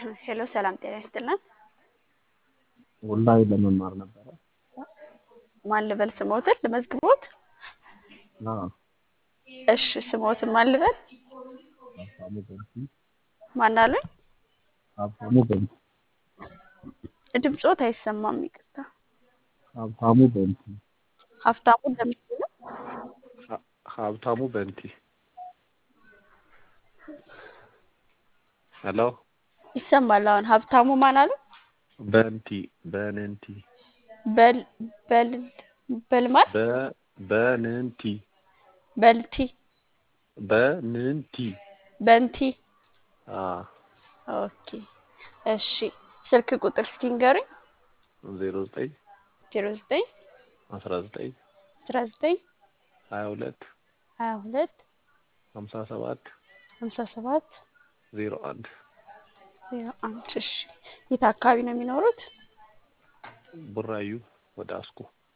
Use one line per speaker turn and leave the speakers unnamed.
ሄሎ ሰላም ጤና ይስጥልን።
ኦንላይን ለመማር ነበረ።
ማን ልበል ስሞትን ልመዝግቦት?
አዎ
እሺ ስሞትን ማን ልበል?
ሀብታሙ በንቲ
ማን አሉኝ?
ሀብታሙ በንቲ
ድምፆት አይሰማም፣ ይቅርታ።
ሀብታሙ በንቲ
ሀብታሙ እንደምትል ነው።
ሀ- ሀብታሙ በንቲ ሄሎ
ይሰማል። አሁን ሀብታሙ ማን አሉ?
በንቲ በንንቲ
በል በል በልማል
በ በንንቲ
በልቲ
በንንቲ
በንቲ
አ
ኦኬ እሺ። ስልክ ቁጥር እስኪ ንገሩኝ።
ዜሮ ዘጠኝ
ዜሮ ዘጠኝ
አስራ ዘጠኝ
አስራ ዘጠኝ
ሀያ ሁለት
ሀያ ሁለት
ሀምሳ ሰባት
ሀምሳ ሰባት
ዜሮ አንድ
ዜሮ አንድ እሺ። የት አካባቢ ነው የሚኖሩት?
ቡራዩ ወደ አስኮ